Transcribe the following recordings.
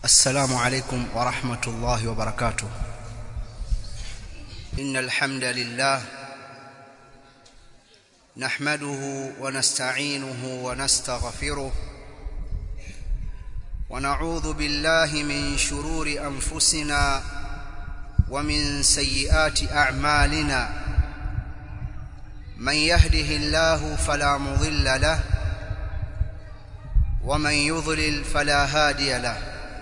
السلام عليكم ورحمة الله وبركاته إن الحمد لله نحمده ونستعينه ونستغفره ونعوذ بالله من شرور أنفسنا ومن سيئات أعمالنا من يهده الله فلا مضل له ومن يضلل فلا هادي له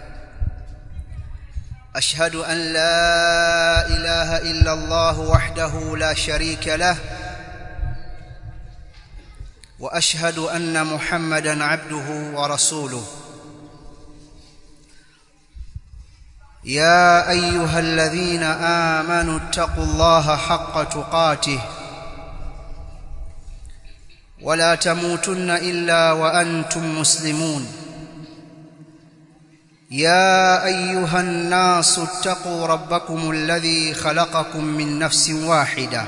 أشهد أن لا إله إلا الله وحده لا شريك له وأشهد أن محمدا عبده ورسوله يا أيها الذين آمنوا اتقوا الله حق تقاته ولا تموتن إلا وأنتم مسلمون يا أيها الناس اتقوا ربكم الذي خلقكم من نفس واحدة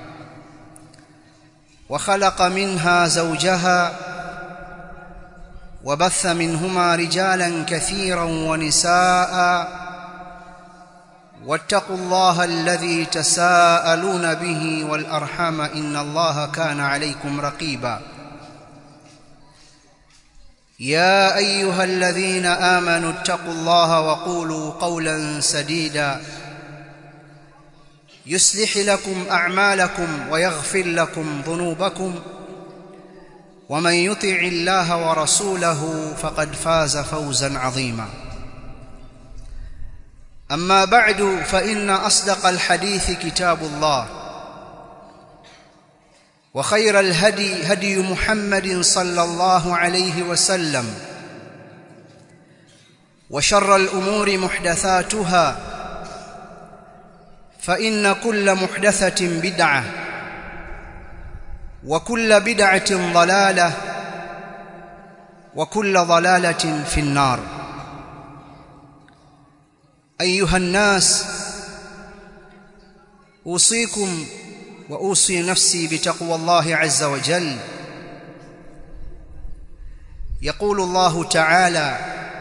وخلق منها زوجها وبث منهما رجالا كثيرا ونساء واتقوا الله الذي تساءلون به والأرحام إن الله كان عليكم رقيبا يا أيها الذين آمنوا اتقوا الله وقولوا قولا سديدا يصلح لكم أعمالكم ويغفر لكم ذنوبكم ومن يطع الله ورسوله فقد فاز فوزا عظيما أما بعد فإن أصدق الحديث كتاب الله وخير الهدي هدي محمد صلى الله عليه وسلم وشر الأمور محدثاتها فإن كل محدثة بدعة وكل بدعة ضلالة وكل ضلالة في النار أيها الناس أوصيكم وأوصي نفسي بتقوى الله عز وجل يقول الله تعالى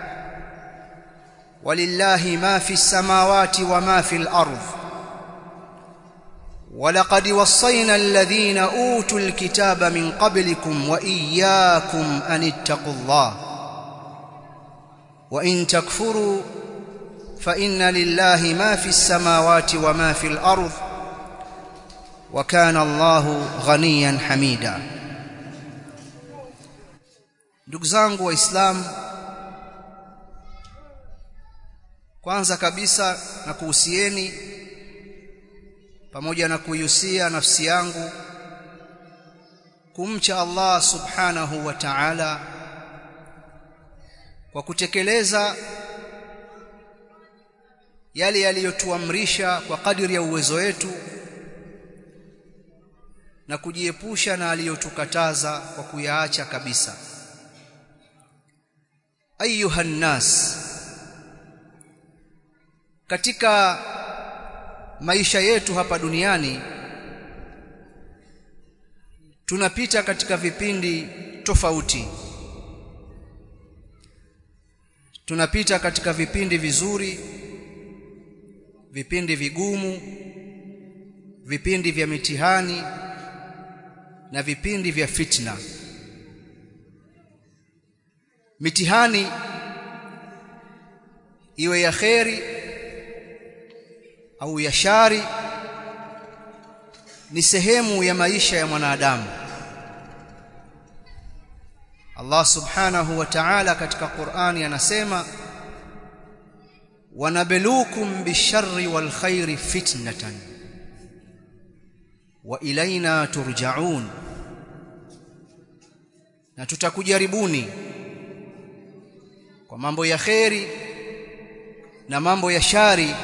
ولله ما في السماوات وما في الأرض ولقد وصينا الذين أوتوا الكتاب من قبلكم وإياكم أن اتقوا الله وإن تكفروا فإن لله ما في السماوات وما في الأرض وكان الله غنيا حميدا ndugu zangu waislamu kwanza kabisa na kuhusieni pamoja na kuihusia nafsi yangu kumcha Allah subhanahu wa ta'ala kwa kutekeleza yale yaliyotuamrisha kwa kadiri ya uwezo wetu na kujiepusha na aliyotukataza kwa kuyaacha kabisa ayuha nas katika maisha yetu hapa duniani tunapita katika vipindi tofauti tunapita katika vipindi vizuri vipindi vigumu vipindi vya mitihani na vipindi vya fitna mitihani iwe ya kheri au ya shari ni sehemu ya maisha ya mwanadamu Allah subhanahu wa ta'ala katika Qur'ani anasema wanabelukum bisharri wal khairi fitnatan wa ilaina turja'un na tutakujaribuni kwa mambo ya kheri na mambo ya shari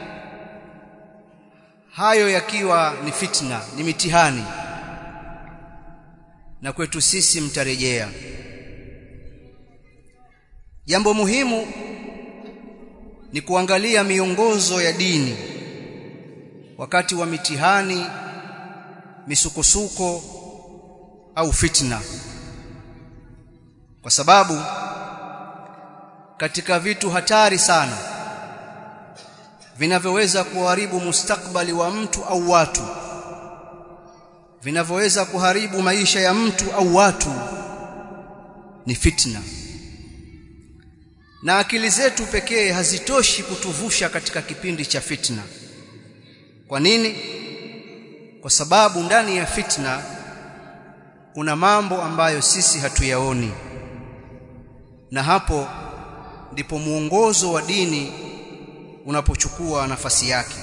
hayo yakiwa ni fitna ni mitihani na kwetu sisi mtarejea jambo muhimu ni kuangalia miongozo ya dini wakati wa mitihani misukosuko au fitna kwa sababu katika vitu hatari sana vinavyoweza kuharibu mustakbali wa mtu au watu vinavyoweza kuharibu maisha ya mtu au watu ni fitna na akili zetu pekee hazitoshi kutuvusha katika kipindi cha fitna kwa nini kwa sababu ndani ya fitna kuna mambo ambayo sisi hatuyaoni na hapo ndipo muongozo wa dini unapochukua nafasi yake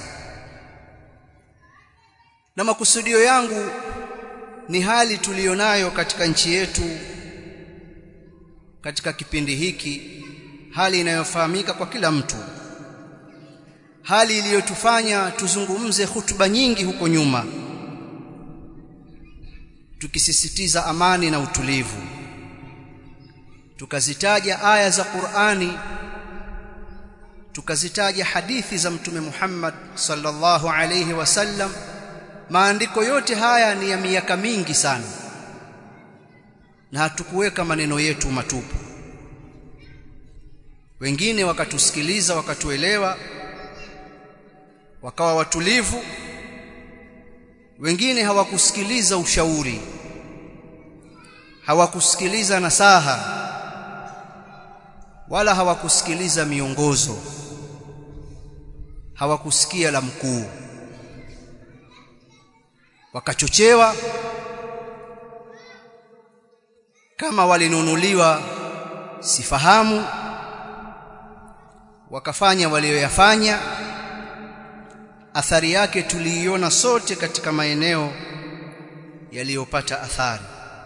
na makusudio yangu ni hali tuliyonayo katika nchi yetu katika kipindi hiki hali inayofahamika kwa kila mtu hali iliyotufanya tuzungumze hutuba nyingi huko nyuma tukisisitiza amani na utulivu tukazitaja aya za Qur'ani tukazitaja hadithi za mtume Muhammad sallallahu alayhi wasallam maandiko yote haya ni ya miaka mingi sana na hatukuweka maneno yetu matupu wengine wakatusikiliza wakatuelewa wakawa watulivu wengine hawakusikiliza ushauri hawakusikiliza nasaha wala hawakusikiliza miongozo hawakusikia la mkuu wakachochewa kama walinunuliwa sifahamu wakafanya walioyafanya athari yake tuliiona sote katika maeneo yaliyopata athari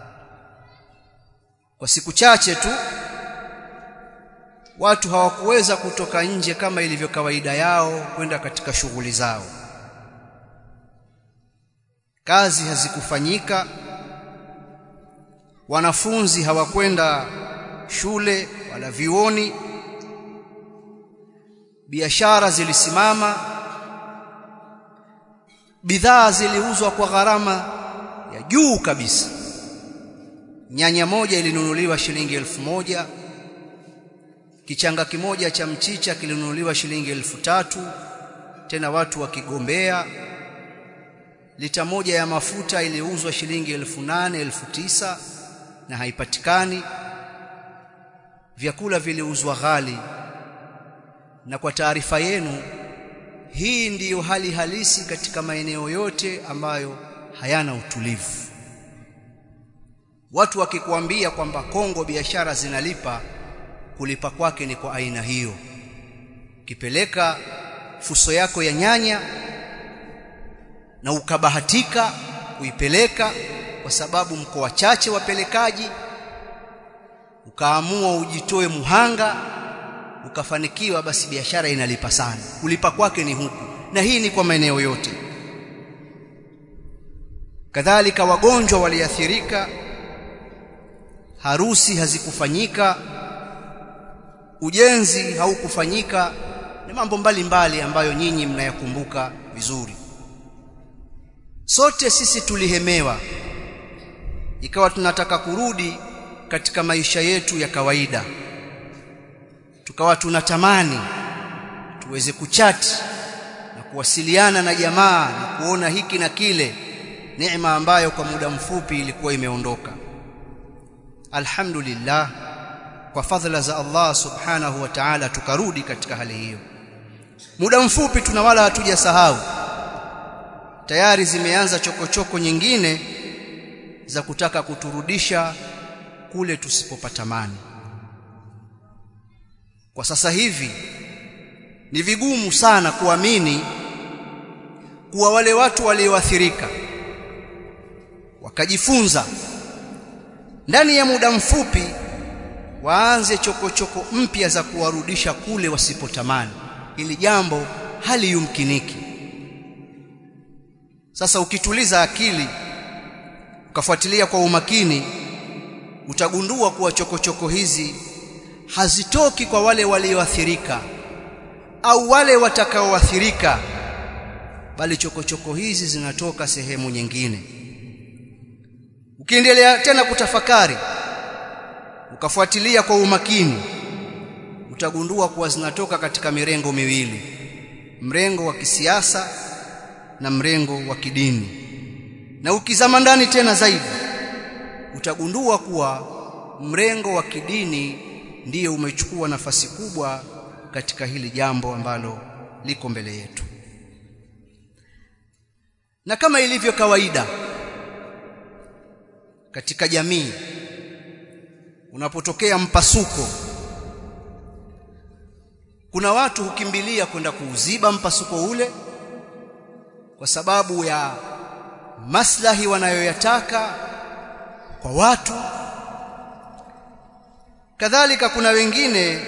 kwa siku chache tu watu hawakuweza kutoka nje kama ilivyo kawaida yao kwenda katika shughuli zao kazi hazikufanyika wanafunzi hawakwenda shule wala vioni biashara zilisimama bidhaa ziliuzwa kwa gharama ya juu kabisa nyanya moja ilinunuliwa shilingi elfu moja kichanga kimoja cha mchicha kilinunuliwa shilingi elfu tatu tena watu wakigombea lita moja ya mafuta iliuzwa shilingi elfu nane elfu tisa na haipatikani vyakula viliuzwa ghali na kwa taarifa yenu hii ndiyo hali halisi katika maeneo yote ambayo hayana utulivu watu wakikuambia kwamba Kongo biashara zinalipa kulipa kwake ni kwa aina hiyo kipeleka fuso yako ya nyanya na ukabahatika kuipeleka kwa sababu mko wachache wapelekaji ukaamua ujitoe muhanga ukafanikiwa basi biashara inalipa sana kulipa kwake ni huku na hii ni kwa maeneo yote kadhalika wagonjwa waliathirika harusi hazikufanyika ujenzi haukufanyika ni mambo mbalimbali ambayo nyinyi mnayakumbuka vizuri sote sisi tulihemewa ikawa tunataka kurudi katika maisha yetu ya kawaida tukawa tunatamani tuweze kuchati na kuwasiliana na jamaa na kuona hiki na kile neema ambayo kwa muda mfupi ilikuwa imeondoka alhamdulillah kwa fadhila za Allah subhanahu wa ta'ala tukarudi katika hali hiyo muda mfupi tuna wala hatujasahau tayari zimeanza chokochoko nyingine za kutaka kuturudisha kule tusipopatamani kwa sasa hivi ni vigumu sana kuamini kuwa wale watu walioathirika wakajifunza ndani ya muda mfupi waanze chokochoko mpya za kuwarudisha kule wasipotamani ili jambo hali yumkiniki sasa ukituliza akili ukafuatilia kwa umakini utagundua kuwa chokochoko hizi hazitoki kwa wale walioathirika au wale watakaoathirika bali chokochoko hizi zinatoka sehemu nyingine ukiendelea tena kutafakari ukafuatilia kwa umakini utagundua kuwa zinatoka katika mirengo miwili mrengo wa kisiasa na mrengo wa kidini na ukizama ndani tena zaidi utagundua kuwa mrengo wa kidini ndiyo umechukua nafasi kubwa katika hili jambo ambalo liko mbele yetu na kama ilivyo kawaida katika jamii unapotokea mpasuko kuna watu hukimbilia kwenda kuuziba mpasuko ule kwa sababu ya maslahi wanayoyataka kwa watu kadhalika kuna wengine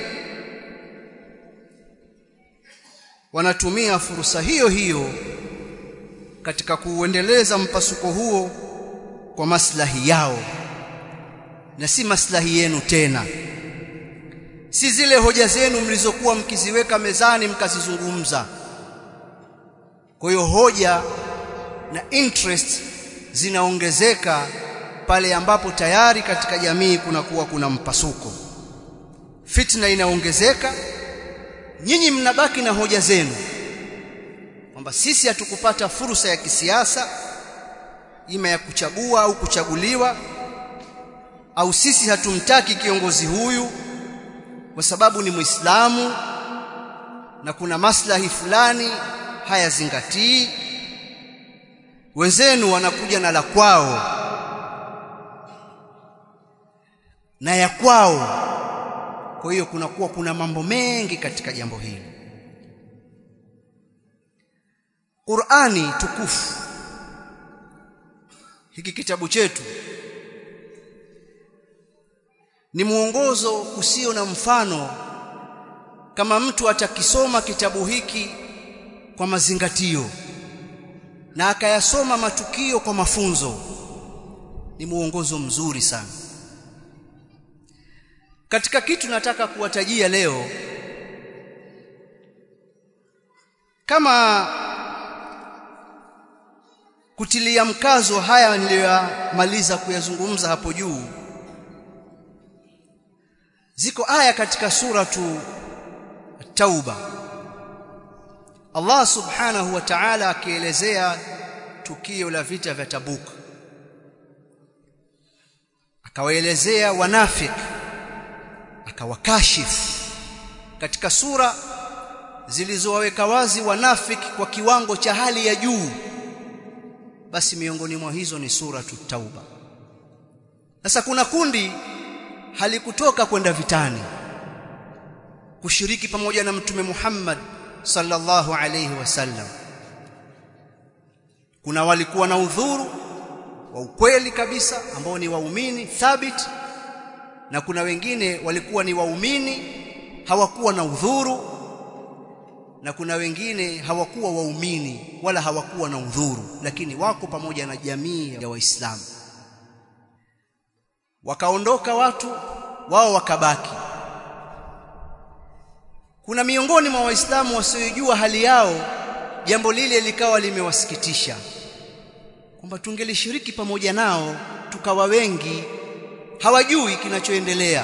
wanatumia fursa hiyo hiyo katika kuuendeleza mpasuko huo kwa maslahi yao na si maslahi yenu tena si zile hoja zenu mlizokuwa mkiziweka mezani mkazizungumza kwa hiyo hoja na interest zinaongezeka pale ambapo tayari katika jamii kunakuwa kuna mpasuko fitna inaongezeka nyinyi mnabaki na hoja zenu kwamba sisi hatukupata fursa ya kisiasa ima ya kuchagua au kuchaguliwa au sisi hatumtaki kiongozi huyu kwa sababu ni Muislamu na kuna maslahi fulani hayazingatii wenzenu wanakuja na la kwao na ya kwao kwa hiyo kunakuwa kuna mambo mengi katika jambo hili Qur'ani tukufu hiki kitabu chetu ni mwongozo usio na mfano kama mtu atakisoma kitabu hiki kwa mazingatio na akayasoma matukio kwa mafunzo ni mwongozo mzuri sana katika kitu nataka kuwatajia leo kama kutilia mkazo haya niliyoyamaliza kuyazungumza hapo juu ziko aya katika suratu Tauba Allah subhanahu wa ta'ala akielezea tukio la vita vya Tabuk akawaelezea wanafik akawakashifu katika sura zilizowaweka wazi wanafik kwa kiwango cha hali ya juu basi miongoni mwa hizo ni sura Tauba sasa kuna kundi halikutoka kwenda vitani kushiriki pamoja na mtume Muhammad sallallahu alayhi wasallam kuna walikuwa na udhuru wa ukweli kabisa ambao ni waumini thabit na kuna wengine walikuwa ni waumini hawakuwa na udhuru na kuna wengine hawakuwa waumini wala hawakuwa na udhuru lakini wako pamoja na jamii ya waislamu wakaondoka watu wao wakabaki kuna miongoni mwa waislamu wasiojua hali yao jambo lile likawa limewasikitisha kwamba tungelishiriki pamoja nao tukawa wengi hawajui kinachoendelea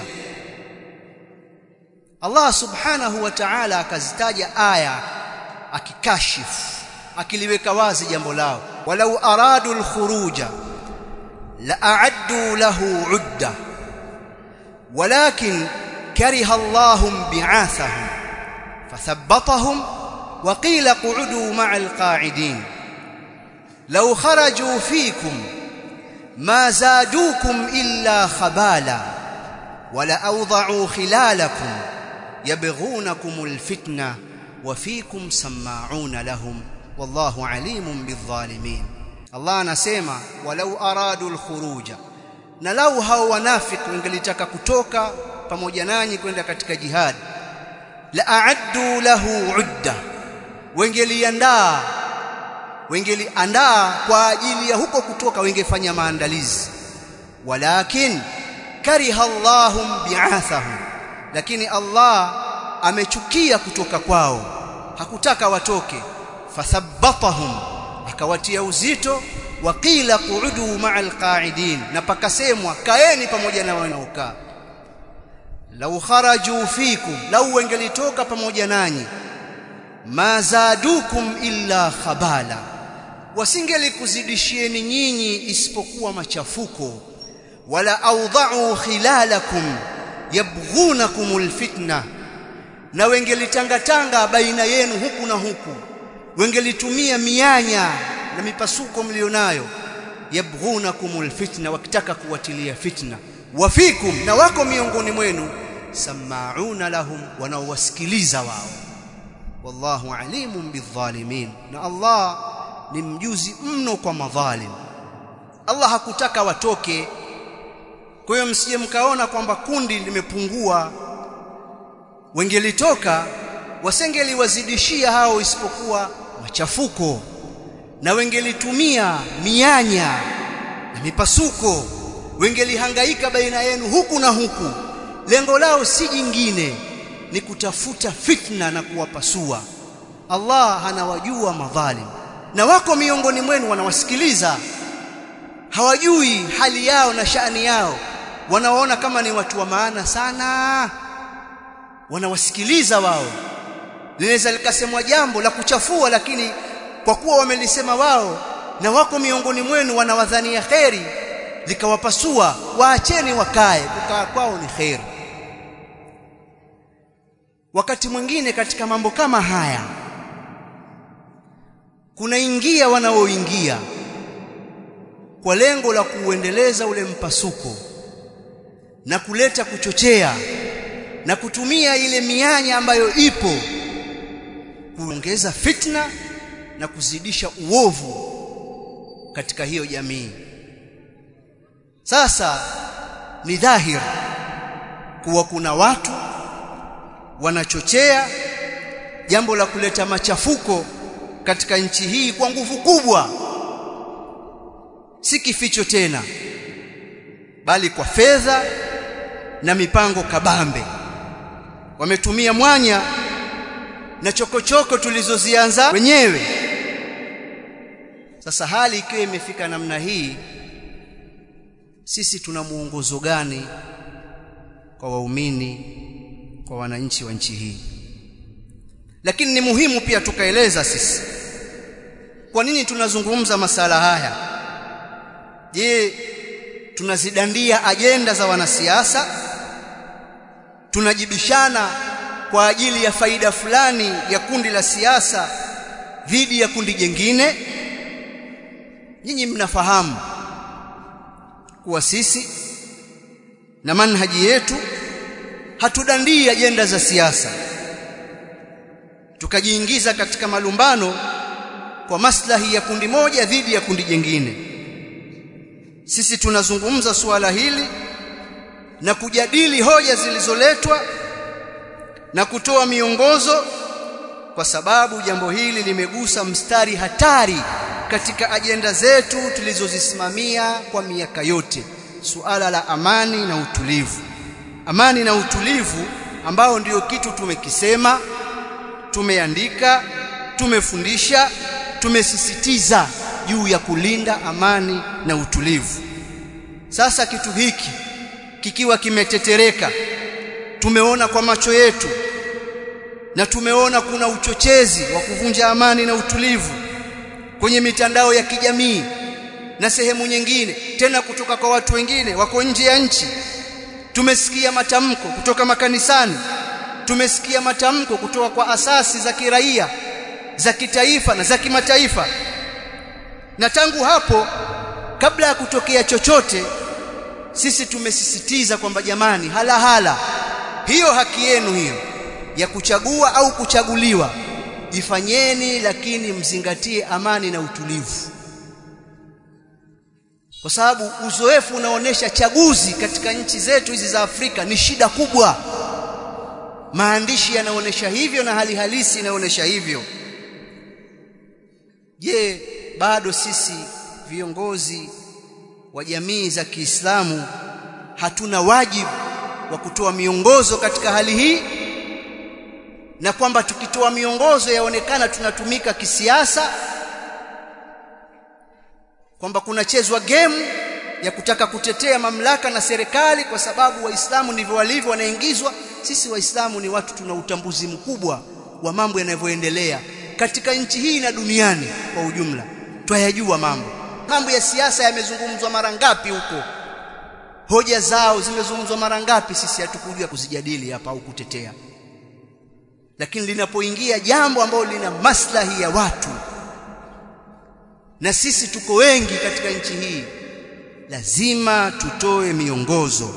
Allah subhanahu wa ta'ala akazitaja aya akikashifu akiliweka wazi jambo lao walau aradu alkhuruja la a'addu lahu 'udda walakin kariha Allahum bi'athahum fathabbatahum wa qila qu'udu ma'al qa'idin law kharaju fikum ma zadukum illa khabala wala awda'u khilalakum يبغونكم الفتنة وفيكم سماعون لهم والله عليم بالظالمين الله anasema walau aradu alkhuruja na lau hao wanafiki wangelitaka kutoka pamoja nanyi kwenda katika jihad la a'addu lahu udda wengeliandaa wengeliandaa kwa ajili ya huko kutoka wengefanya maandalizi walakin kariha Allahum bi'athahum lakini Allah amechukia kutoka kwao hakutaka watoke fathabbatahum akawatia uzito waqila qu'udu ma'al qa'idin na pakasemwa kaeni pamoja na wanaokaa lau kharaju fikum lau wengelitoka pamoja nanyi ma zadukum illa khabala wasingelikuzidishieni nyinyi isipokuwa machafuko wala awdha'u khilalakum yabghunakumul fitna na wengelitangatanga baina yenu huku na huku wengelitumia mianya na mipasuko mlionayo yabghunakumul fitna wakitaka kuwatilia fitna wafikum na wako miongoni mwenu samauna lahum wanaowasikiliza wao wallahu alimun bidhalimin na Allah ni mjuzi mno kwa madhalim Allah hakutaka watoke kwa hiyo msije mkaona kwamba kundi limepungua wengelitoka wasengeliwazidishia hao isipokuwa machafuko na wengelitumia mianya na mipasuko wengelihangaika baina yenu huku na huku lengo lao si jingine ni kutafuta fitna na kuwapasua Allah anawajua madhalim na wako miongoni mwenu wanawasikiliza hawajui hali yao na shani yao wanawaona kama ni watu wa maana sana wanawasikiliza wao linaweza likasemwa jambo la kuchafua lakini kwa kuwa wamelisema wao na wako miongoni mwenu wanawadhania kheri likawapasua waacheni wakae kukaa kwao ni kheri wakati mwingine katika mambo kama haya kunaingia wanaoingia kwa lengo la kuuendeleza ule mpasuko na kuleta kuchochea na kutumia ile mianya ambayo ipo kuongeza fitna na kuzidisha uovu katika hiyo jamii sasa ni dhahiri kuwa kuna watu wanachochea jambo la kuleta machafuko katika nchi hii kwa nguvu kubwa si kificho tena bali kwa fedha na mipango kabambe wametumia mwanya na chokochoko tulizozianza wenyewe sasa hali ikiwa imefika namna hii sisi tuna muongozo gani kwa waumini kwa wananchi wa nchi hii lakini ni muhimu pia tukaeleza sisi kwa nini tunazungumza masala haya je tunazidandia ajenda za wanasiasa tunajibishana kwa ajili ya faida fulani ya kundi la siasa dhidi ya kundi jingine nyinyi mnafahamu kuwa sisi na manhaji yetu hatudandii ajenda za siasa tukajiingiza katika malumbano kwa maslahi ya kundi moja dhidi ya kundi jingine sisi tunazungumza suala hili na kujadili hoja zilizoletwa na kutoa miongozo kwa sababu jambo hili limegusa mstari hatari katika ajenda zetu tulizozisimamia kwa miaka yote suala la amani na utulivu amani na utulivu ambao ndio kitu tumekisema tumeandika tumefundisha tumesisitiza juu ya kulinda amani na utulivu sasa kitu hiki kikiwa kimetetereka tumeona kwa macho yetu na tumeona kuna uchochezi wa kuvunja amani na utulivu kwenye mitandao ya kijamii na sehemu nyingine tena kutoka kwa watu wengine wako nje ya nchi tumesikia matamko kutoka makanisani tumesikia matamko kutoka kwa asasi za kiraia za kitaifa na za kimataifa na tangu hapo kabla ya kutokea chochote sisi tumesisitiza kwamba jamani hala hala hiyo haki yenu hiyo ya kuchagua au kuchaguliwa ifanyeni lakini mzingatie amani na utulivu kwa sababu uzoefu unaonesha chaguzi katika nchi zetu hizi za Afrika ni shida kubwa maandishi yanaonesha hivyo na hali halisi inaonesha hivyo je bado sisi viongozi wa jamii za Kiislamu hatuna wajibu wa kutoa miongozo katika hali hii na kwamba tukitoa miongozo yaonekana tunatumika kisiasa kwamba kunachezwa game ya kutaka kutetea mamlaka na serikali kwa sababu waislamu ndivyo walivyo wanaingizwa sisi waislamu ni watu tuna utambuzi mkubwa wa mambo yanavyoendelea katika nchi hii na duniani kwa ujumla twayajua mambo mambo ya siasa yamezungumzwa mara ngapi huko hoja zao zimezungumzwa mara ngapi sisi hatukujua kuzijadili hapa au kutetea lakini linapoingia jambo ambalo lina maslahi ya watu na sisi tuko wengi katika nchi hii lazima tutoe miongozo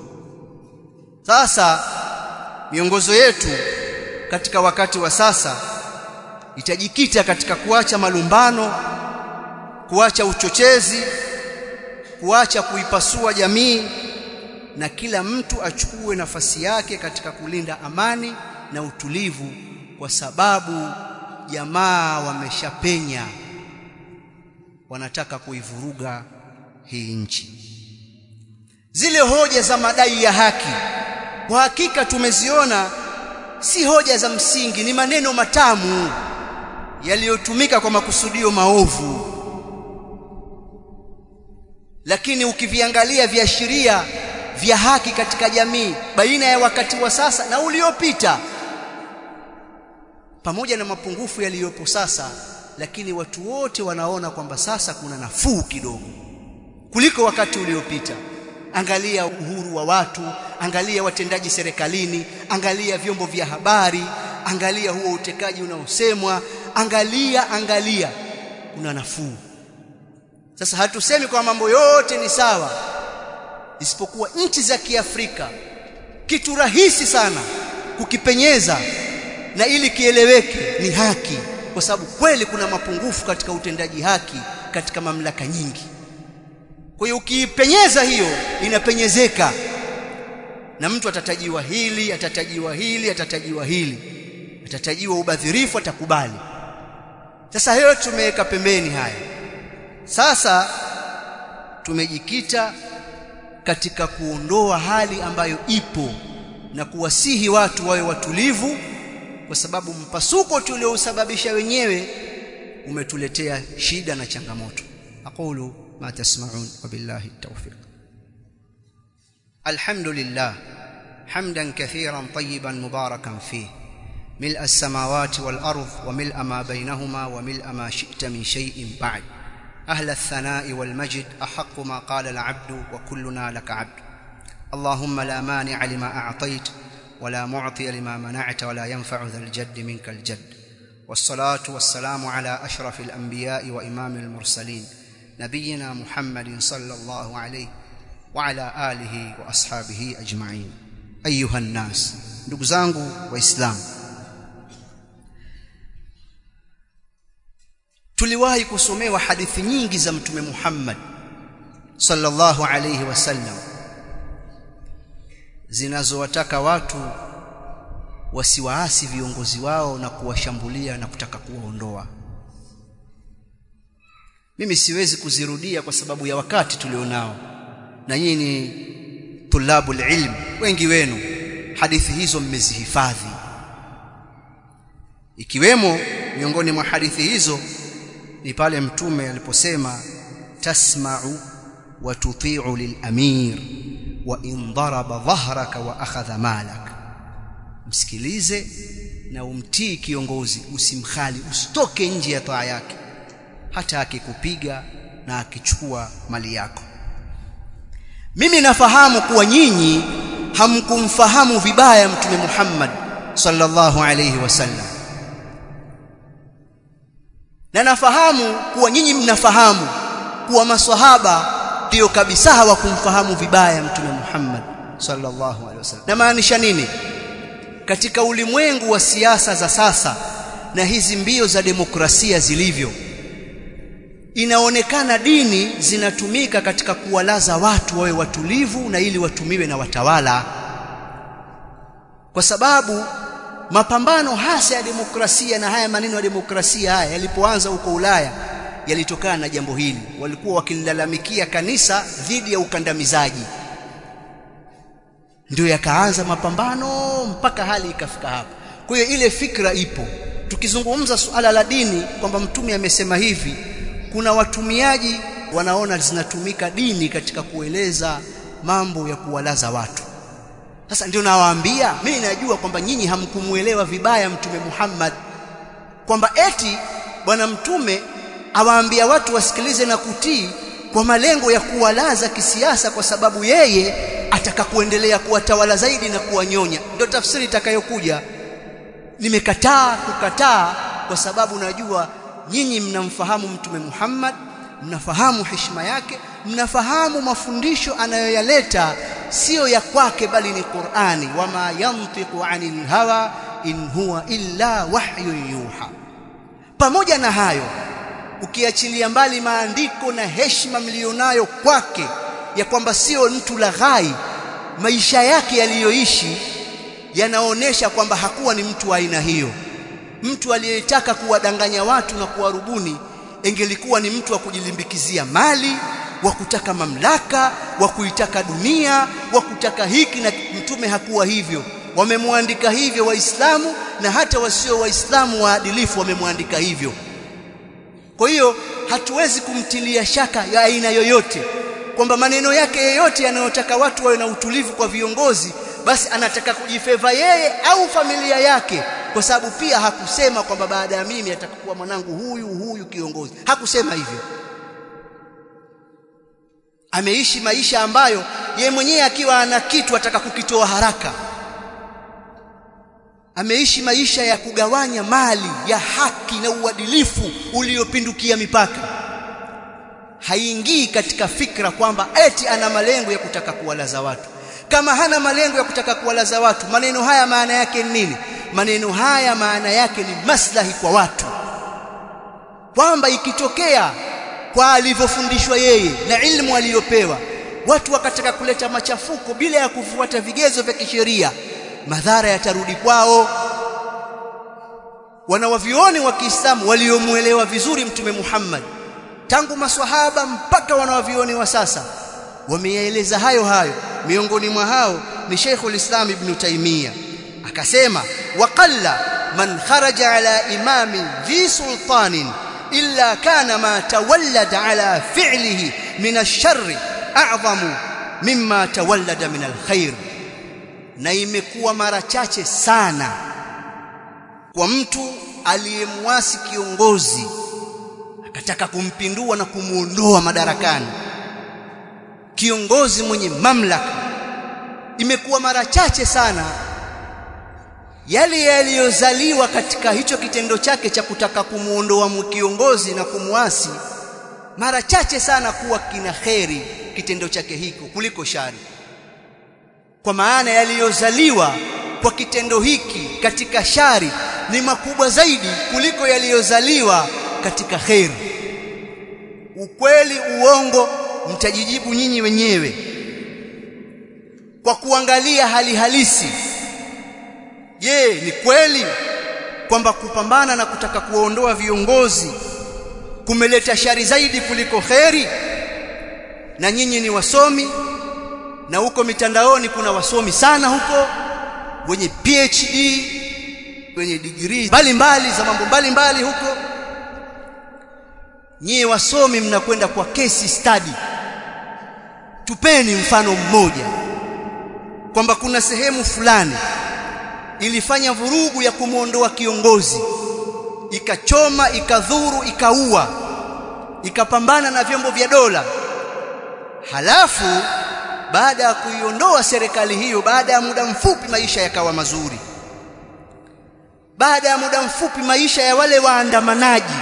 sasa miongozo yetu katika wakati wa sasa itajikita katika kuacha malumbano kuacha uchochezi kuacha kuipasua jamii na kila mtu achukue nafasi yake katika kulinda amani na utulivu kwa sababu jamaa wameshapenya wanataka kuivuruga hii nchi zile hoja za madai ya haki kwa hakika tumeziona si hoja za msingi ni maneno matamu yaliyotumika kwa makusudio maovu lakini ukiviangalia viashiria vya haki katika jamii baina ya wakati wa sasa na uliopita pamoja na mapungufu yaliyopo sasa lakini watu wote wanaona kwamba sasa kuna nafuu kidogo kuliko wakati uliopita angalia uhuru wa watu angalia watendaji serikalini angalia vyombo vya habari angalia huo utekaji unaosemwa angalia angalia kuna nafuu sasa hatusemi kwa mambo yote ni sawa isipokuwa nchi za Kiafrika kitu rahisi sana kukipenyeza na ili kieleweke ni haki kwa sababu kweli kuna mapungufu katika utendaji haki katika mamlaka nyingi kwa hiyo ukiipenyeza hiyo inapenyezeka na mtu atatajiwa hili atatajiwa hili atatajiwa hili atatajiwa ubadhirifu atakubali sasa hiyo tumeweka pembeni haya sasa tumejikita katika kuondoa hali ambayo ipo na kuwasihi watu wawe watulivu kwa sababu mpasuko tuliousababisha wenyewe umetuletea shida na changamoto aqulu ma tasma'un wa billahi tawfiq alhamdulillah hamdan kathiran tayyiban mubarakan fihi ملء السماوات والأرض وملء ما بينهما وملء ما شئت من شيء بعد أهل الثناء والمجد أحق ما قال العبد وكلنا لك عبد اللهم لا مانع لما أعطيت ولا معطي لما منعت ولا ينفع ذا الجد منك الجد والصلاة والسلام على أشرف الأنبياء وإمام المرسلين نبينا محمد صلى الله عليه وعلى آله وأصحابه أجمعين أيها الناس ndugu zangu waislamu tuliwahi kusomewa hadithi nyingi za mtume Muhammad sallallahu alayhi wasallam zinazowataka watu wasiwaasi viongozi wao na kuwashambulia na kutaka kuwaondoa mimi siwezi kuzirudia kwa sababu ya wakati tulionao na nyinyi ni tulabul ilm wengi wenu hadithi hizo mmezihifadhi ikiwemo miongoni mwa hadithi hizo ni pale mtume aliposema tasma'u wa tuti'u lilamir wa in daraba dhahraka wa akhadha malak msikilize na umtii kiongozi usimkhali usitoke nje ya taa yake hata akikupiga na akichukua mali yako mimi nafahamu kuwa nyinyi hamkumfahamu vibaya mtume Muhammad sallallahu alayhi wasallam na nafahamu kuwa nyinyi mnafahamu kuwa maswahaba ndio kabisa hawakumfahamu vibaya mtume Muhammad sallallahu alaihi wasallam na maanisha nini katika ulimwengu wa siasa za sasa na hizi mbio za demokrasia zilivyo inaonekana dini zinatumika katika kuwalaza watu wawe watulivu na ili watumiwe na watawala kwa sababu mapambano hasa ya demokrasia na haya maneno ya demokrasia haya yalipoanza huko Ulaya yalitokana na jambo hili walikuwa wakilalamikia kanisa dhidi ya ukandamizaji ndio yakaanza mapambano mpaka hali ikafika hapa kwa hiyo ile fikra ipo tukizungumza suala la dini kwamba mtume amesema hivi kuna watumiaji wanaona zinatumika dini katika kueleza mambo ya kuwalaza watu sasa ndio nawaambia mimi najua kwamba nyinyi hamkumuelewa vibaya mtume Muhammad kwamba eti bwana mtume awaambia watu wasikilize na kutii kwa malengo ya kuwalaza kisiasa kwa sababu yeye ataka kuendelea kuwatawala zaidi na kuwanyonya ndio tafsiri itakayokuja nimekataa kukataa kwa sababu najua nyinyi mnamfahamu mtume Muhammad mnafahamu heshima yake mnafahamu mafundisho anayoyaleta sio ya kwake bali ni Qur'ani wama yantiqu anil hawa in huwa illa wahyun yuha pamoja na hayo ukiachilia mbali maandiko na heshima mlionayo kwake ya kwamba sio mtu laghai maisha yake yaliyoishi yanaonesha kwamba hakuwa ni mtu wa aina hiyo mtu aliyetaka kuwadanganya watu na kuwarubuni engelikuwa ni mtu wa kujilimbikizia mali wa kutaka mamlaka wa kuitaka dunia wa kutaka hiki na mtume hakuwa hivyo wamemwandika hivyo waislamu na hata wasio waislamu waadilifu wamemwandika hivyo kwa hiyo hatuwezi kumtilia shaka ya aina yoyote kwamba maneno yake yoyote yanayotaka watu wawe na utulivu kwa viongozi basi anataka kujifeva yeye au familia yake kwa sababu pia hakusema kwamba baada ya mimi atakuwa mwanangu huyu huyu kiongozi hakusema hivyo ameishi maisha ambayo ye mwenyewe akiwa ana kitu ataka kukitoa haraka ameishi maisha ya kugawanya mali ya haki na uadilifu uliopindukia mipaka haingii katika fikra kwamba eti ana malengo ya kutaka kuwalaza watu kama hana malengo ya kutaka kuwalaza watu maneno haya maana yake ni nini maneno haya maana yake ni maslahi kwa watu kwamba ikitokea kwa alivyofundishwa yeye na ilmu aliyopewa watu wakataka kuleta machafuko bila ya kufuata vigezo vya kisheria madhara yatarudi kwao wanawavioni wa Kiislamu waliomuelewa vizuri mtume Muhammad tangu maswahaba mpaka wanawavioni wa sasa wameyaeleza hayo hayo miongoni mwa hao ni Sheikhul Islam Ibn Taymiyyah akasema waqalla man kharaja ala imami dhi sultanin illa kana ma tawallada ala fi'lihi min ash-sharri a'zamu mimma tawallada min al-khair na imekuwa mara chache sana kwa mtu aliyemwasi kiongozi akataka kumpindua na kumuondoa madarakani kiongozi mwenye mamlaka imekuwa mara chache sana yale yaliyozaliwa katika hicho kitendo chake cha kutaka kumuondoa kiongozi na kumwasi mara chache sana kuwa kina kheri kitendo chake hiko kuliko shari kwa maana yaliyozaliwa kwa kitendo hiki katika shari ni makubwa zaidi kuliko yaliyozaliwa katika kheri ukweli uongo mtajijibu nyinyi wenyewe kwa kuangalia hali halisi je ni kweli kwamba kupambana na kutaka kuondoa viongozi kumeleta shari zaidi kuliko kheri na nyinyi ni wasomi na huko mitandaoni kuna wasomi sana huko wenye PhD wenye degree mbalimbali za mambo mbalimbali huko nyie wasomi mnakwenda kwa case study tupeni mfano mmoja kwamba kuna sehemu fulani ilifanya vurugu ya kumwondoa kiongozi ikachoma ikadhuru ikaua ikapambana na vyombo vya dola halafu baada ya kuiondoa serikali hiyo baada ya muda mfupi maisha yakawa mazuri baada ya muda mfupi maisha ya wale waandamanaji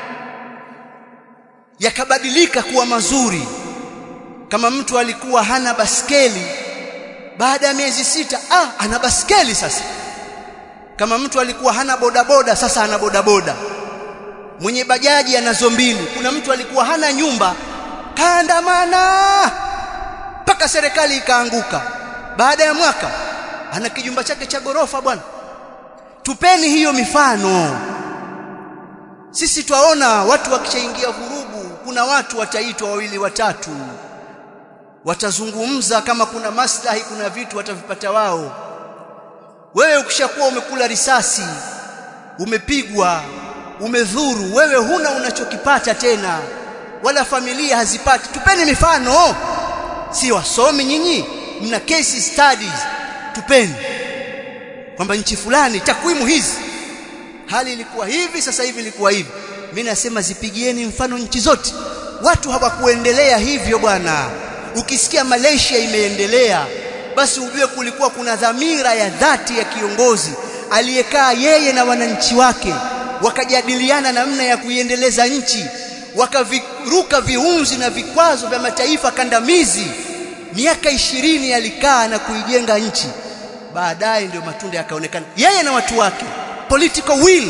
yakabadilika kuwa mazuri kama mtu alikuwa hana baskeli baada ya miezi sita ah ana baskeli sasa kama mtu alikuwa hana bodaboda sasa ana bodaboda mwenye bajaji anazo mbili kuna mtu alikuwa hana nyumba kaandamana mpaka serikali ikaanguka baada ya mwaka ana kijumba chake cha gorofa bwana tupeni hiyo mifano sisi twaona watu wakishaingia vurugu kuna watu wataitwa wawili watatu watazungumza kama kuna maslahi kuna vitu watavipata wao wewe ukishakuwa umekula risasi umepigwa umedhuru wewe huna unachokipata tena wala familia hazipati tupeni mifano si wasomi nyinyi mna case studies tupeni kwamba nchi fulani takwimu hizi hali ilikuwa hivi sasa hivi ilikuwa hivi mimi nasema zipigieni mfano nchi zote watu hawakuendelea hivyo bwana ukisikia Malaysia imeendelea basi ujue kulikuwa kuna dhamira ya dhati ya kiongozi aliyekaa yeye na wananchi wake wakajadiliana namna ya kuiendeleza nchi wakaviruka viunzi na vikwazo vya mataifa kandamizi miaka ishirini alikaa na kuijenga nchi baadaye ndio matunda yakaonekana yeye na watu wake political will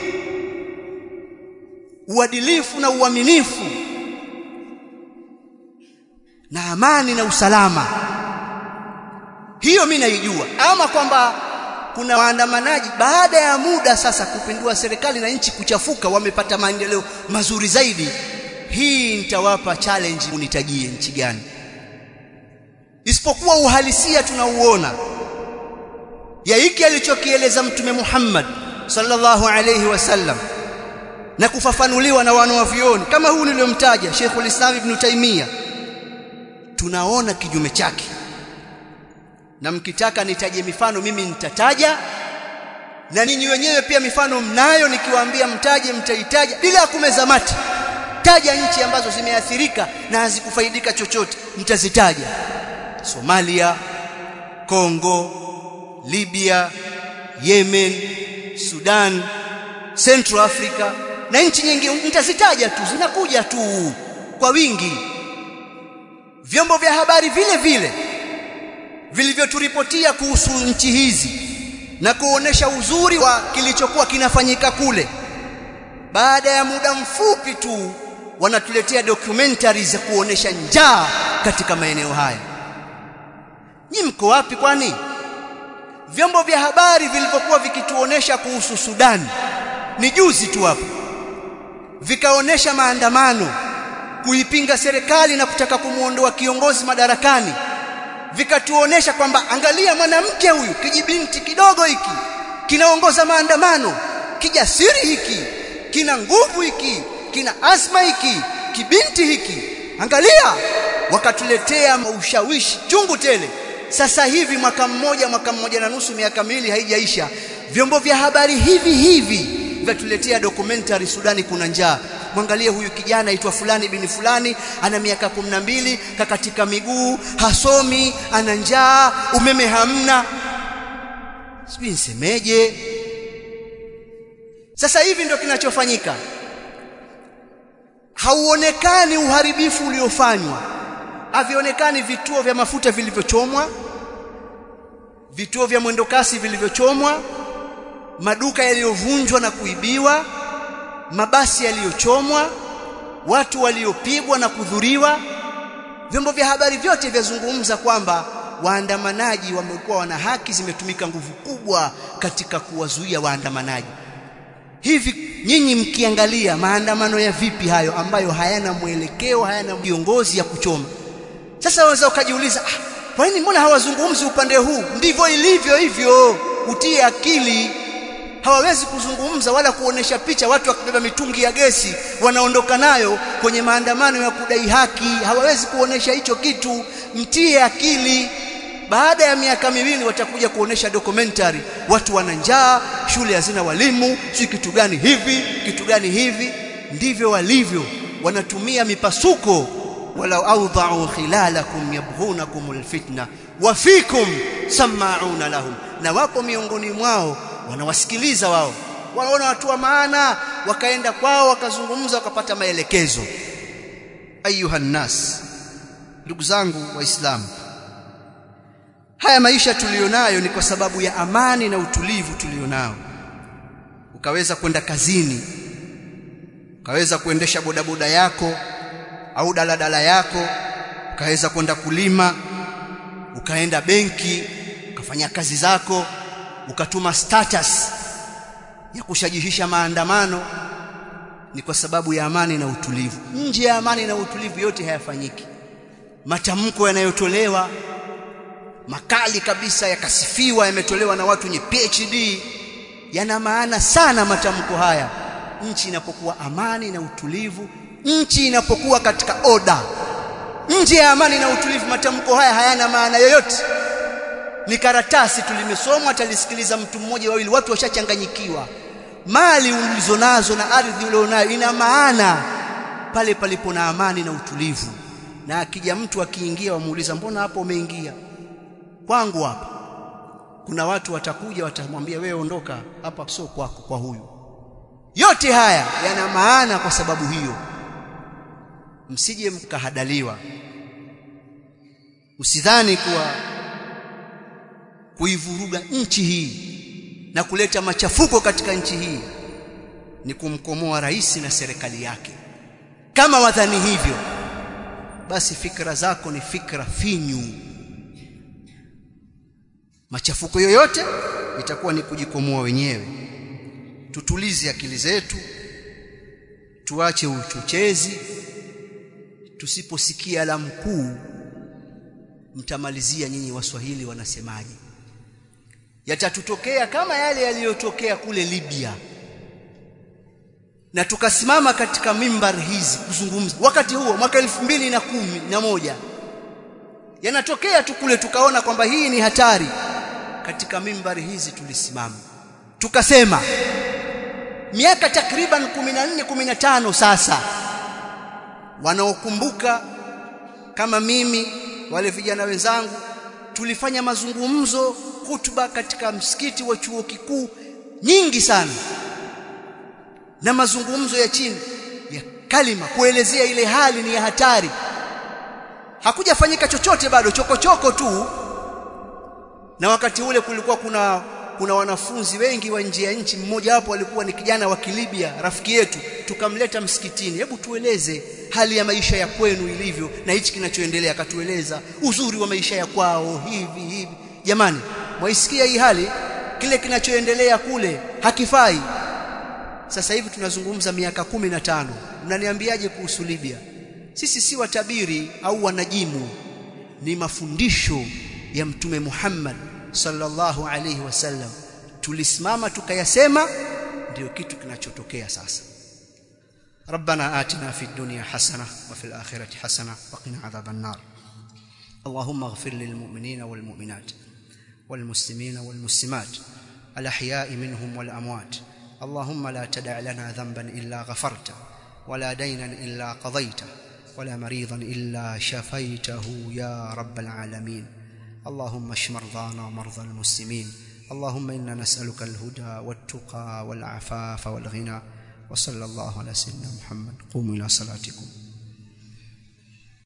uadilifu na uaminifu na amani na usalama hiyo mimi naijua ama kwamba kuna waandamanaji baada ya muda sasa kupindua serikali na nchi kuchafuka wamepata maendeleo mazuri zaidi hii nitawapa challenge unitajie nchi gani isipokuwa uhalisia tunauona ya hiki alichokieleza mtume Muhammad sallallahu alayhi wasallam na kufafanuliwa na wanawavioni kama huu niliyomtaja Sheikhul Islam Ibn Taymiyyah tunaona kijume chake na mkitaka nitaje mifano mimi nitataja na ninyi wenyewe pia mifano mnayo nikiwaambia mtaje mtaitaja bila kumeza mate taja nchi ambazo zimeathirika na hazikufaidika chochote mtazitaja Somalia Kongo Libya Yemen Sudan Central Africa na nchi nyingine nitazitaja tu zinakuja tu kwa wingi vyombo vya habari vile vile vilivyoturipotia kuhusu nchi hizi na kuonesha uzuri wa kilichokuwa kinafanyika kule baada ya muda mfupi tu wanatuletea documentaries za kuonesha njaa katika maeneo haya nyi mko wapi kwani vyombo vya habari vilivyokuwa vikituonesha kuhusu Sudan ni juzi tu hapo vikaonesha maandamano kuipinga serikali na kutaka kumuondoa kiongozi madarakani vikatuonesha kwamba angalia mwanamke huyu kijibinti kidogo hiki kinaongoza maandamano kijasiri hiki kina nguvu hiki kina asma hiki kibinti hiki angalia wakatuletea ushawishi chungu tele sasa hivi mwaka mmoja mwaka mmoja na nusu miaka miwili haijaisha vyombo vya habari hivi hivi vyatuletea documentary Sudani kuna njaa mwangalie huyu kijana aitwa fulani bini fulani ana miaka mbili kakatika miguu hasomi ana njaa umeme hamna sijui nisemeje sasa hivi ndio kinachofanyika hauonekani uharibifu uliofanywa havionekani vituo vya mafuta vilivyochomwa vituo vya mwendokasi vilivyochomwa maduka yaliyovunjwa na kuibiwa mabasi yaliyochomwa watu waliopigwa na kudhuriwa vyombo vya habari vyote vyazungumza kwamba waandamanaji wamekuwa wana haki zimetumika nguvu kubwa katika kuwazuia waandamanaji hivi nyinyi mkiangalia maandamano ya vipi hayo ambayo hayana mwelekeo hayana viongozi ya kuchoma sasa waweza ukajiuliza ah, kwa nini mbona hawazungumzi upande huu ndivyo ilivyo hivyo utie akili hawawezi kuzungumza wala kuonesha picha watu wakibeba mitungi ya gesi wanaondoka nayo kwenye maandamano ya kudai haki hawawezi kuonesha hicho kitu mtie akili baada ya miaka miwili watakuja kuonesha documentary watu wana njaa shule hazina walimu si kitu gani hivi kitu gani hivi ndivyo walivyo wanatumia mipasuko walau awda'u khilalakum yabghunakum alfitna wa fikum sama'una lahum na wapo miongoni mwao wanawasikiliza wao wanaona watu wa maana wakaenda kwao wakazungumza wakapata maelekezo ayuha nas ndugu zangu waislamu haya maisha tulionayo ni kwa sababu ya amani na utulivu tulionao ukaweza kwenda kazini ukaweza kuendesha bodaboda yako au daladala yako ukaweza kwenda kulima ukaenda benki ukafanya kazi zako ukatuma status ya kushajihisha maandamano ni kwa sababu ya amani na utulivu nje ya amani na utulivu yote hayafanyiki matamko yanayotolewa makali kabisa yakasifiwa yametolewa na watu wenye PhD yana maana sana matamko haya nchi inapokuwa amani na utulivu nchi inapokuwa katika oda nje ya amani na utulivu matamko haya hayana maana yoyote ni karatasi tulimesomwa atalisikiliza mtu mmoja wawili watu washachanganyikiwa mali ulizonazo na ardhi ulionayo ina maana pale palipo na amani na utulivu na akija mtu akiingia wamuuliza mbona hapo umeingia kwangu hapa kuna watu watakuja watamwambia wewe ondoka hapa sio kwako kwa huyu yote haya yana maana kwa sababu hiyo msije mkahadaliwa usidhani kuwa kuivuruga nchi hii na kuleta machafuko katika nchi hii ni kumkomoa rais na serikali yake kama wadhani hivyo basi fikra zako ni fikra finyu machafuko yoyote itakuwa ni kujikomoa wenyewe tutulize akili zetu tuache uchochezi tusiposikia la mkuu mtamalizia nyinyi waswahili wanasemaje yatatutokea kama yale yaliyotokea kule Libya na tukasimama katika mimbar hizi kuzungumza wakati huo mwaka elfu mbili na kumi na moja yanatokea tu kule tukaona kwamba hii ni hatari katika mimbari hizi tulisimama tukasema miaka takriban 14 15 sasa wanaokumbuka kama mimi wale vijana wenzangu tulifanya mazungumzo hutuba katika msikiti wa chuo kikuu nyingi sana na mazungumzo ya chini ya kalima kuelezea ile hali ni ya hatari hakujafanyika chochote bado chokochoko tu na wakati ule kulikuwa kuna kuna wanafunzi wengi wa nje ya nchi mmoja wapo alikuwa ni kijana wa Kilibia rafiki yetu tukamleta msikitini hebu tueleze hali ya maisha ya kwenu ilivyo na hichi kinachoendelea akatueleza uzuri wa maisha ya kwao hivi hivi jamani mwaisikia hii hali kile kinachoendelea kule hakifai sasa hivi tunazungumza miaka kumi na tano mnaniambiaje kuhusu Libya sisi si watabiri au wanajimu ni mafundisho ya mtume Muhammad sallallahu alayhi wasallam tulisimama tukayasema ndio kitu kinachotokea sasa ربنا آتنا في الدنيا حسنة وفي الآخرة حسنة وقنا عذاب النار اللهم اغفر للمؤمنين والمؤمنات والمسلمين والمسلمات الأحياء منهم والأموات اللهم لا تدع لنا ذنبا إلا غفرته ولا دينا إلا قضيته ولا مريضا إلا شفيته يا رب العالمين اللهم اشف مرضانا ومرضى المسلمين اللهم إنا نسألك الهدى والتقى والعفاف والغنى وصلى الله على سيدنا محمد قوموا إلى صلاتكم